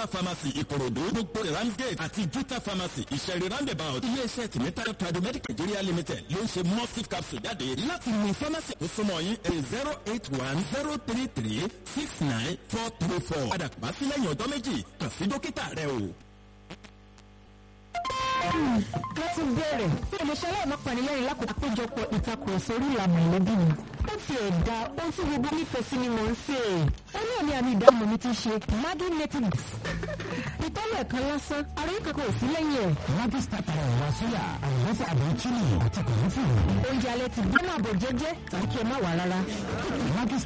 juta pharmacy ìkòròdú gbogbo ramsgate àti juta pharmacy ìṣẹ̀rí roundabout iléeṣẹ́ tìmítayọ tradomedic nigeria limited ló ń ṣe mustif capsule jáde láti mú pharmacy tó súnmọ́ yín ẹ̀ zero eight one zero three three six nine four three four padà bá sí lẹ́yìn ọjọ́ méjì kàn sí dókítà rẹ o. mo ti bẹ̀rẹ̀ bí olùṣẹ́ aláìmọ́ panilẹ́rìn lákòókò àpéjọpọ̀ ìtakùrọ̀sọ orí ìlànà ìlẹ́bí mi. ó ti ẹ̀dá ohun tí gbogbo nífẹ̀ẹ́ sí ni mò ń sè é. ó ní àmì àmì ìdáhùn mi ti ṣe madu native. ìtọ́lẹ̀ ẹ̀kan lásán àrùn kankan ò sí lẹ́yìn ẹ̀. Maggi starter ẹ̀wà sóyà àlùbọ́sà àbí chili àti kòlófù. oúnjẹ alẹ́ ti gbọ́n àbọ̀ jẹ́jẹ́ tàbí kí ẹ má wà rárá. Maggi